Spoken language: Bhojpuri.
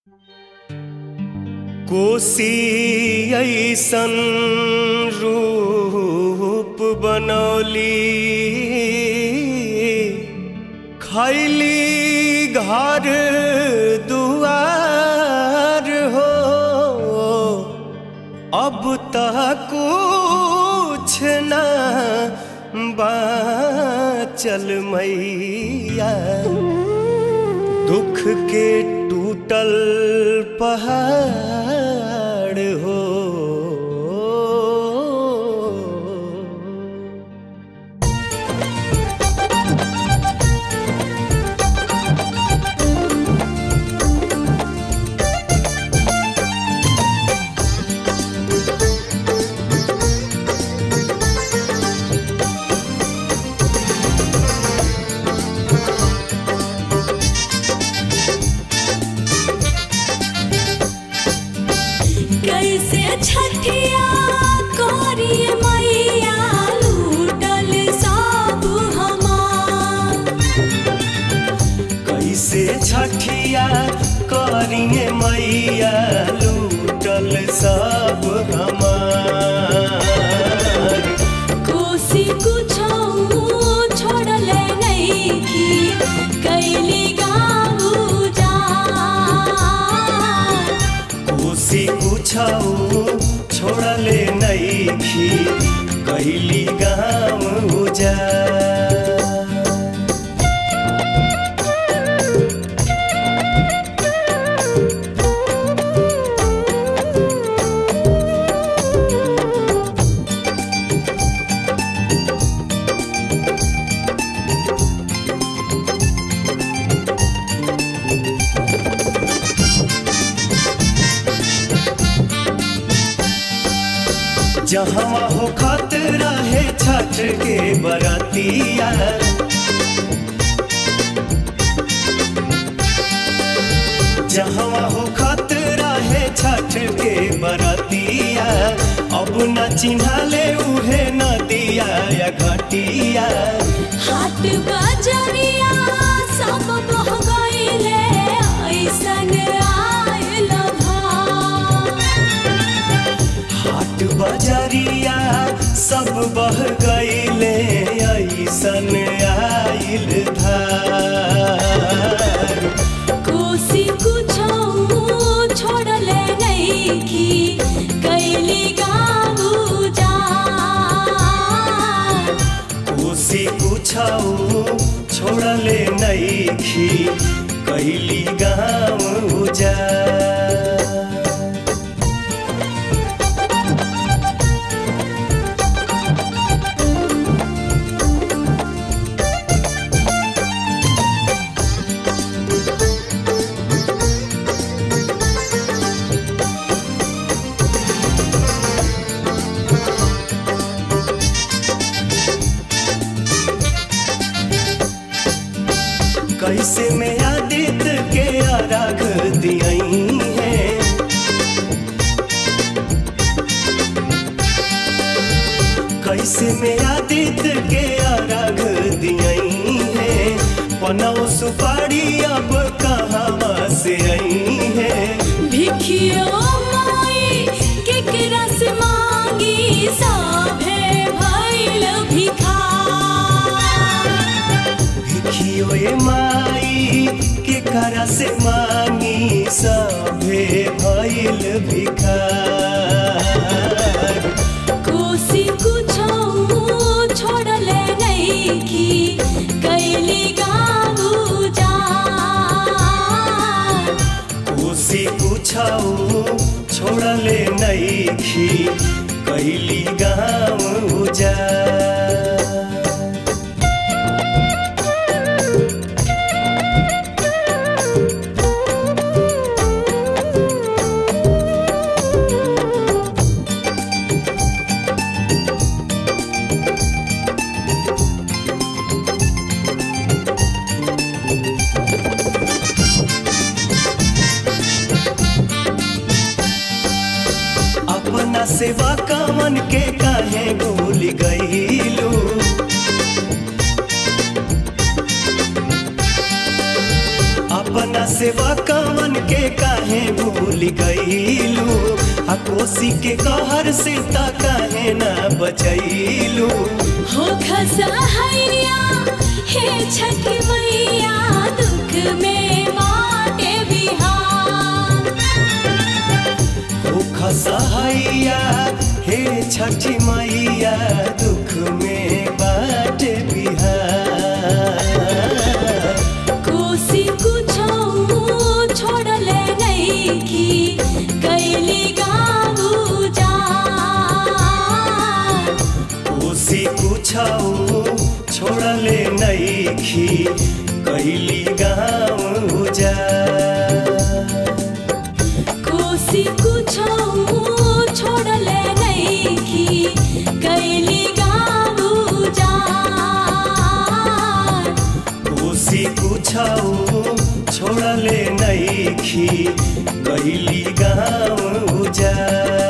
कोसी ऐसन रूप बनौली खैली घर दुआर हो अब तक कुछ न बाचल मैया दुख के टूटल पहाड़ हो कैसे छठिया करिए मैया लूटल सब हमार कैसे छठिया करिए मैया लूटल सब हमार कोसी कुछो छोड़ले नहीं की कैली गाँव जा कोसी कुछौ छोड़ले नैखी कैली गाँव उजा जहाँ हो खतरा है छठ के बरतिया जहाँ हो खतरा है छठ के बरतिया अब न चिन्हले उहे नदिया या घटिया हाट बजरिया सब बह गईले ऐसन आयल भार हाट बजरिया सब बह गईले ऐसन आइल धार कोसी कुछो छोड़ले नहीं की कैली गाँव जा कोसी कुछौ छोड़ले नैखी कैली गाँव उजा कैसे में आदित्य के आराग दियई है कैसे में आदित्य के आराग दियई है पनौ सुपारी अब कहाँ से आई है भिखियो माई केकरा से मांगी साभे भइल भिखार भिखियो ए माई के करा से मांगी सभे भइल भिखार कोसी कुछो छोड़ले नहीं की कैली गाँव जा कोसी कुछौ छोड़ले नैखी कैली गाँव उजा अपना सेवा कामन के काहे भूल गईलू अपना सेवा कामन के काहे गईलू आ कोसी के कहर से त काहे ना बचैलू हो खसहैया हे छठी मैया दुख में बाटे बिहार ओ खसहैया हे छठी मैया दुख में बाट बिहार कोसी कुछो छोड़ले नइखी कैली गाऊ जा कोसी कुछौ छोड़ले नैखी कैली गाँव जा कोसी कुछो छोड़ले नइखी कैली गाऊ जा कोसी कुछौ छोड़ले नैखी कैली गाँव जा